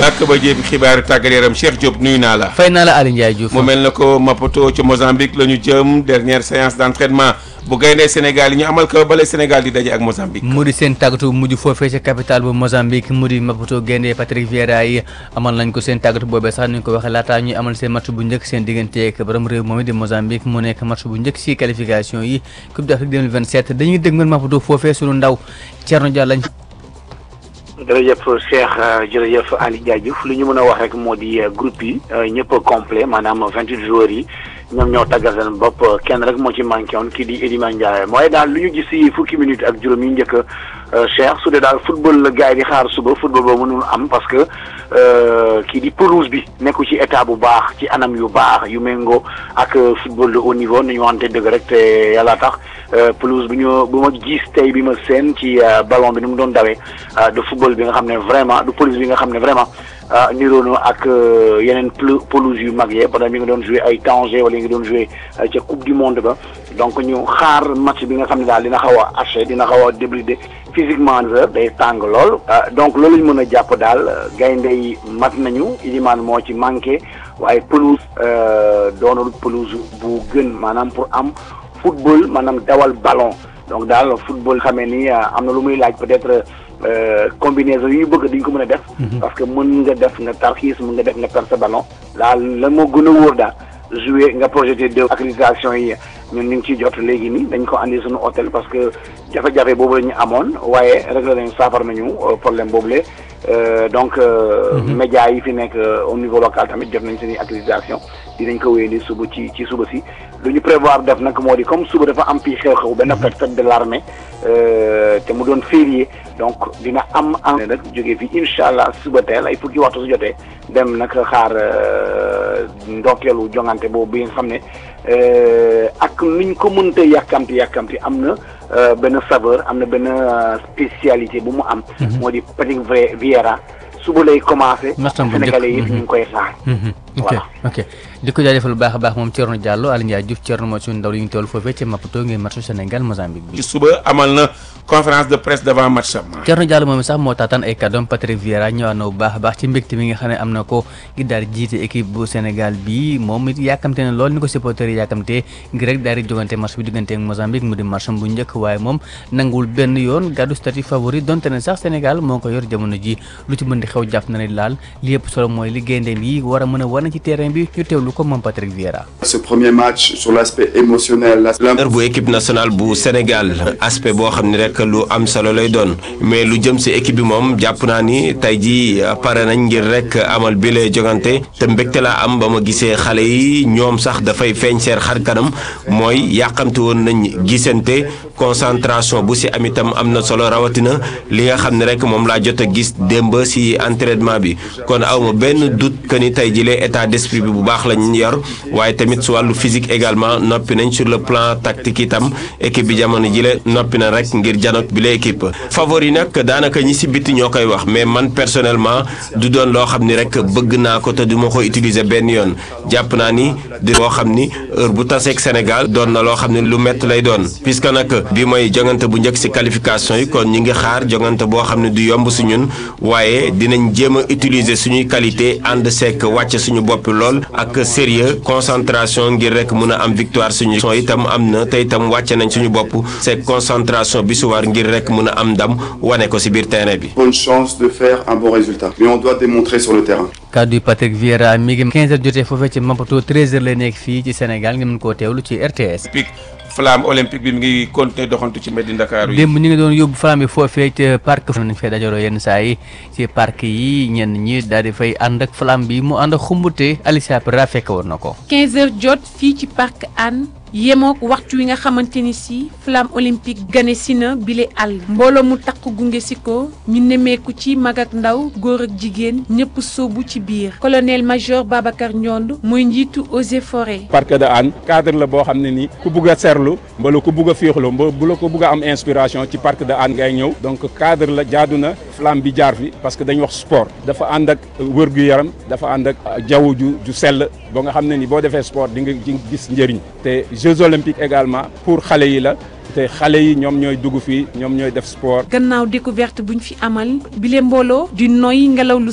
bàkk ba jéem xibaaru tàggat yaram Cheikh Diop nuyu naa la. fay naa la Aliou Ndiaye Diouf. mu mel na ko Maputo ci Mozambique la ñu jëm dernière séance d'entraînement bu gaynde Sénégal yi ñu amal ko bale Sénégal di daje ak Mozambique. mu di seen tàggatu mujj foofee ca capitale bu Mozambique mu di Maputo gaynde Patrick Vieira yi amal nañ ko seen tàggatu boobee sax ni ñu ko waxee laataa ñuy amal seen match bu njëkk seen diggante ak borom réew moom di Mozambique mu nekk match bu njëkk si qualification yi Coupe d'Afrique 2027 dañuy dégmal Maputo foofee sunu ndaw Thierno Diallo lañ. jërëjëf Cheikh jërëjëf Ali Ndiaye Diouf li ñu mën a wax rek moo di groupe yi ñëpp complet maanaam vingt huit joueurs yi ñoom ñoo tàggat seen bopp kenn rek moo ci manqué woon kii di Iliman Ndiaye mooy daal lu ñu gis si fukki minutes ak juróom yi njëkk Cheikh su dee daal football la gars yi di xaar suba football boobu mënul am parce que kii di pelouse bi nekku ci état bu baax ci anam yu baax yu méngoo ak football de haut niveau ni ñu wante dëgg rek te yàlla tax pelouse bi ñu bu ma gis tey bi ma seen ci ballon bi ni mu doon dawee de football bi nga xam ne vraiment du pelouse bi nga xam ne vraiment niroo ak yeneen pelouse yu mag yee parce que mi ngi doon joué ay Tanger wala mi ngi doon joué ca coupe du monde ba donc ñu xaar match bi nga xam ne daal dina xaw a haché dina xaw a débridé physiquement day tàng lool. donc loolu ñu mën a jàpp daal gaynde yi mat nañu Iliman moo ci manqué waaye pelouse doonul pelouse bu gën maanaam pour am football maanaam dawal ballon donc daal football xamee ni am na lu muy laaj peut-être. combinaison yu ñu bëgg dañ ko mën a def. parce que mën nga def nga tarxiis mën nga def nga perdre sa ballon. daal lan moo gën a wóor daal jouer nga projeté de accréditation yi ñun ñu ngi ciy jot léegi nii dañ ko andi suñu hôtel parce que jafe-jafe boobu la ñu amoon waaye réglé nañu saafara nañu problème boobu le donc. médias yi fi nekk au niveau local tamit jot nañ seen accréditation dinañ ko wéyandi suba ci ci suba si. lu ñu prévoir def nag moo di comme suba dafa am fii xew-xew benn fête de l'armée te mu doon férié donc dina am am nag jógee fii incha allah suba teel ay fukki waxtu su jotee dem nag xaar ndokkeelu jongante boobu bi nga xam ne ak nuñ ko mënta yàkkamti yàkkamti am na benn saveur am na benn spécialité bu mu am moo di Patrick Vieira suba lay commencé sénégalais yi ñu ngi koy xaar ok ok di ko jaajëfal bu baax a baax moom Thierno Diallo Aliou Ndiaye Diouf Thierno moo suñu ndaw li ñu toll foofee ca Maputo ngeen matchu Sénégal Mozambique bi ci suba amal na conférence de presse devant match am Thierno Diallo moom sax moo taataan ay kàddoom Patrick Vieira ñëwaat na bu baax a baax ci mbégte mi nga xam ne am na ko ngir daal di jiite équipe bu Sénégal bi moom it yàkkamte na lool ni ko supporters yi yàkkamte ngir rek daal di jogante match bi diggante ak Mozambique mu di match bu njëkk waaye moom nanguwul benn yoon gàddu statut favori donte ne sax Sénégal moo ko yor jamono ji lu ci mën di xew jàpp na ne laal li yëpp solo mooy li gayndeem yi war a mën a wane ci terrain bi ñu teewlu ko moom Patrick Vieira. ce premier match sur l'aspect émotionnel. bu équipe nationale bu Sénégal aspect boo xam ne rek lu am solo lay doon mais lu jëm si équipe bi moom jàpp naa ni tey jii pare nañ ngir rek amal bi lay jogante te mbégte laa am ba ma gisee xale yi ñoom sax dafay feeñ seen xar kanam mooy yàqamte woon nañ gisante concentration bu si am itam am na solo rawatina li nga xam ne rek moom laa jot a gis démb si entraînement bi kon awma benn doute que ni tey jii état d'esprit bi bu baax lañ yor waaye tamit su wàllu physique également noppi nañ sur le plan tactique itam équipe bi jamono jile noppi na rek ngir janot bi la équipe favori nag daanaka ñi si bitti ñoo koy wax mais man personnellement du doon loo xam ni rek bëgg naa ko te du ma ko utiliser benn yoon jàpp naa ni di boo xam ni heure bu taseeg Sénégal doon na loo xam ne lu métti lay doon puisque nag bi mooy jongante bu njëkk si qualification yi kon ñi ngi xaar jongante boo xam ne du yomb si ñun waaye dinañ jéem a utiliser suñuy qualité ànd seek wàcc suñu bopp lool ak sérieux concentration ngir rek mun a am victoire suñu son itam am na te itam wàcce nañ suñu bopp c'est concentration bi su war ngir rek mun a am ndam wane ko si biir terrain bi. bonne chance de faire un bon résultat mais on doit démontrer sur le terrain. kaddu Patrick Vieira mi ngi 15h jotee foofee ci Maputo 13h lay nekk fii ci Sénégal nga mën koo teewlu ci RTS. flamme olympique bi mi ngi continuer doxantu ci mbeddi Ndakaaru yi. démb ñu ngi doon yóbbu flamme bi foofee ca parc nañ fay dajaloo yenn saa yi ci parc yi ñenn ñi daal di fay ànd ak flamme bi mu ànd ak xumbute Alicia Pera fekk woon na ko. 15h jot fii ci parc Hann yemook waxtu wi nga xamante ni si flamme olympique gane si na bile àll mbooloo mu takk gunge si ko ñu nemmeeku ci mag ak ndaw góor ak jigéen ñëpp sóobu ci biir colonel major Babacar Ndiond mooy njiitu eaux et forêts. parc de Hann cadre la boo xam ne nii ku bugg a seerlu mbala ku bugg a féexlu mba bu la ko bugg a am inspiration ci parc de Hann ngay ñëw donc cadre la jaadu na flamme bi jaar fi parce que dañ wax sport dafa ànd ak wër-gu-yaram dafa ànd ak jaww ju ju sell ba nga xam ne ni boo defee sport di nga gis njëriñ te Jeux olympiques également pour xale yi la te xale yi ñoom ñooy dugg fii ñoom ñooy def sport. gannaaw découverte buñ fi amal bile mbooloo di noy ngelaw lu